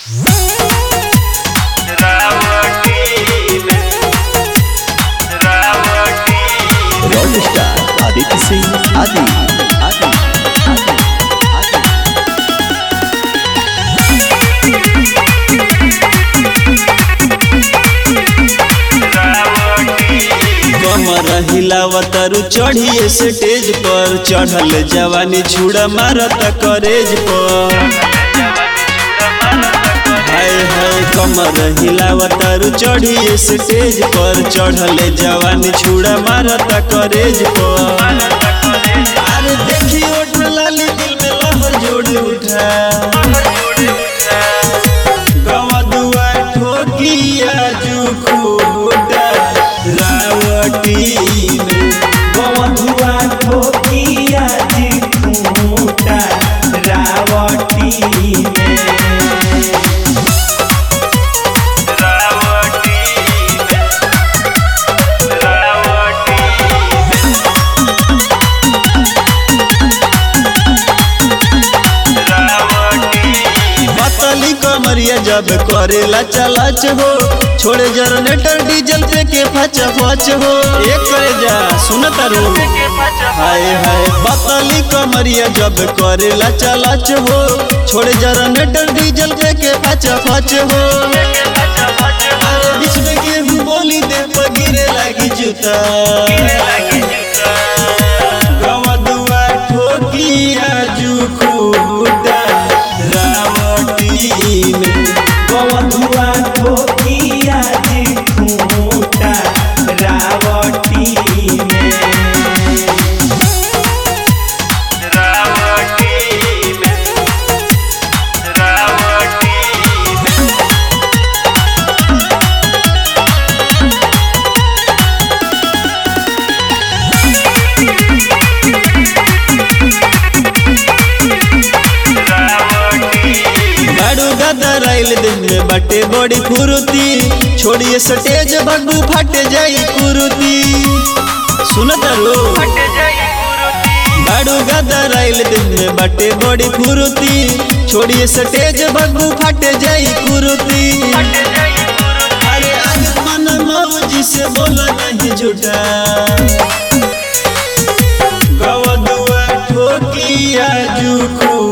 rock star Aditya Singh आदि आदि आदि आदि कमर हिलावतरु चढ़िए स्टेज पर चढ़ल जवानी छुड़ा मारत करेज पर हाय हाय कमर हिलावतरु चढ़िए स्टेज पर चढ़ल जवानी छुड़ा मारत करेज पर अरे देखी ओठ लाली दिल में लहर जोड़ उठा गवा दुआ ठोकिया जू खूटा रावटी में गवा दुआ ठोकिया जी खूटा रावटी में मतली कमरिया जब करेला चलाच हो छोड़े जनरेटर डीजल पे के फच फच हो एक करे जा सुनत रो हाय हाय मतली कमरिया जब करेला चलाच हो छोड़े जनरेटर डीजल पे के फच फच हो अरे बीच में गेहूं बोली दे पर गिरे लगी जूता गवा दुआ ठोकिया जू खूटा रावटी में गवा दुआ ठोकिया जी खूटा रावटी में बाड़ू गदर आइल दिन में बटे बड़ी फुरुती छोड़िए स्टेज बग्गू फट जाई कुरुती सुनत रो बाड़ू गदर आइल दिन में बटे बड़ी फुरुती छोड़िए स्टेज बग्गू फट जाई कुरुती अरे आज मन मौजी से बोला नहीं झूठा गवा दुआ ठोकिया जू